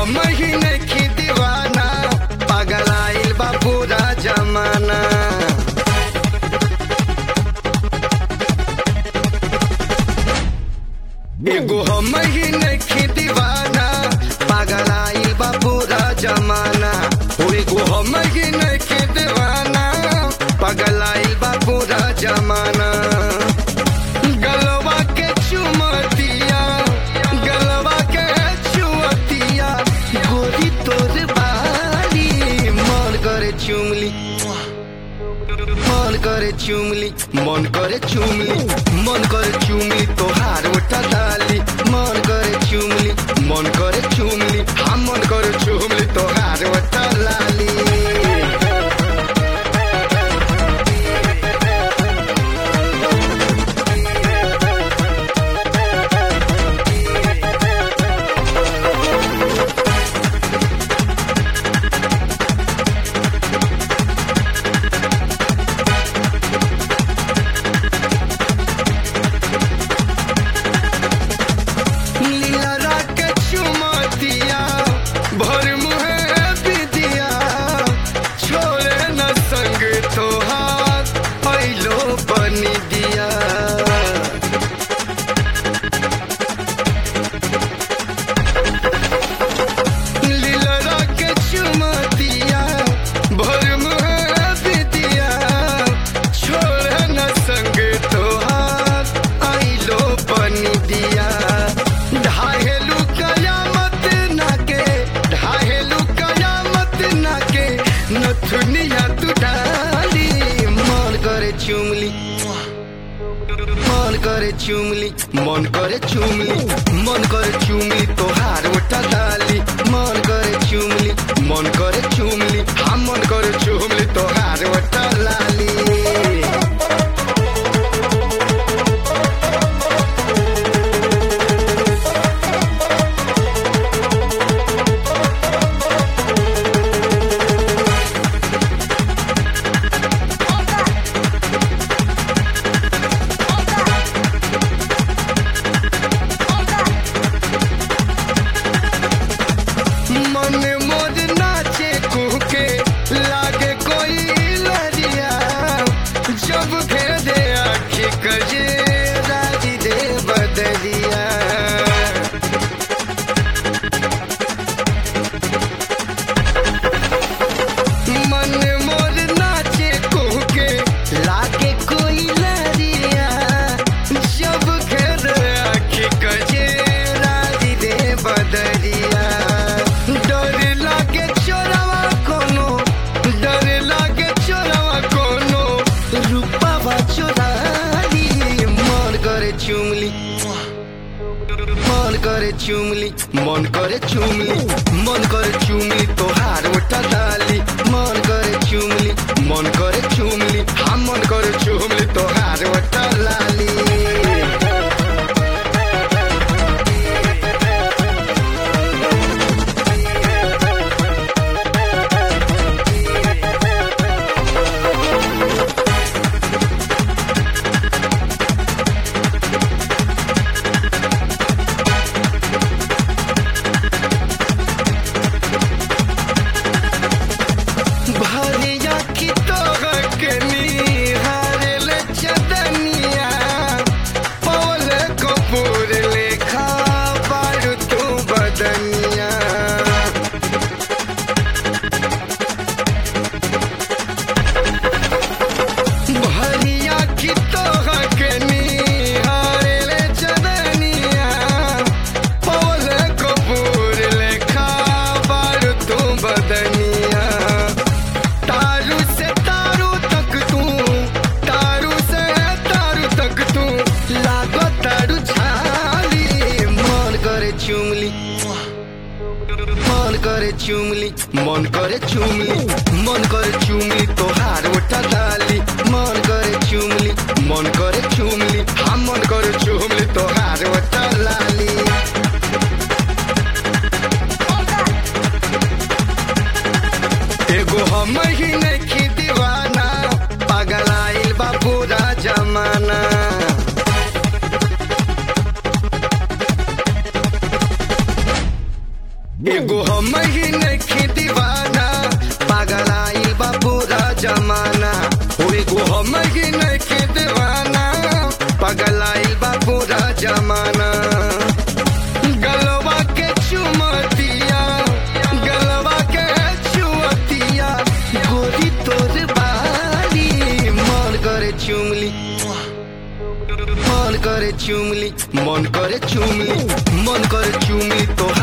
हम ही नहीं दीवाना पागल आइल बा पूरा जमाना एगो हम ही नहीं दीवाना पागल आइल बा पूरा जमाना ओ एगो हम ही नहीं दीवाना पागल आइल बा पूरा जमाना गलवा के चुमतिया गलवा के चुमतिया गोरी तोर बारी मन करे चुमली मन करे चुमली मन करे चुमली मन करे चुमली तोहार उठा डाली मन करे चुमली मन करे चुमली हम मन करे चुमली तोहार उठा लाली लीला के चुमतिया भर मुहे बिदिया छोड़े न संग तोहार पैलो बनी दिया लीला के चुमतिया भर मुहे बिदिया छोड़े न संग तोहार आइलो बनी दिया ढाहेलू कयामत नाके ढाहेलू कयामत नाके नथुनिया तू डाली मन करे चुमली मन करे चुमली मन करे चुमली मन करे चुमली तोहार उठा डाली मन करे चुमली मन करे चुमली हम मन करे चुमली तोहार उठा लाली मन मोर नाचे कुहके लागे कोई लरिया जब घेर दे आखी कजे राजी दे बदलिया मन मोर नाचे कुहके लागे कोई लरिया जब घेर आखी कजे राजी दे बदलिया डर लागे चोरवा कोनो डर लागे चोरवा कोनो रूपावा चोराली मन करे चुमली मन करे चुमली मन करे चुमली मन करे चुमली तोहार उठा डाली मन करे चुमली मन करे चुमली हम मन करे चुमली तोहार उठा लाली भरिया की तोहर के निहारल चदनिया पवल कपूर लेखा बारू तू बदनिया भरिया की तोहर के निहारल चदनिया पवल कपूर लेखा बारू तू बदनिया तारू से तारू तक तू तारू से तारू तक तू लागो तारू झाली मन करे चुमली मन करे चुमली मन करे चुमली मन करे चुमली तोहार उठा डाली मन करे चुमली मन करे चुमली हम मन करे चुमली तोहार उठा लाली एगो हम ही नहीं दीवाना पागल आइल बा पूरा जमाना एगो हम ही नहीं दीवाना पागल आइल बा पूरा जमाना हो एगो हम ही नहीं दीवाना पागल आइल बा पूरा जमाना गलवा के चुमतिया गलवा के चुमतिया गोरी तोर बारी मन करे चुमली मन करे चुमली मन करे चुमली मन करे चुमली तो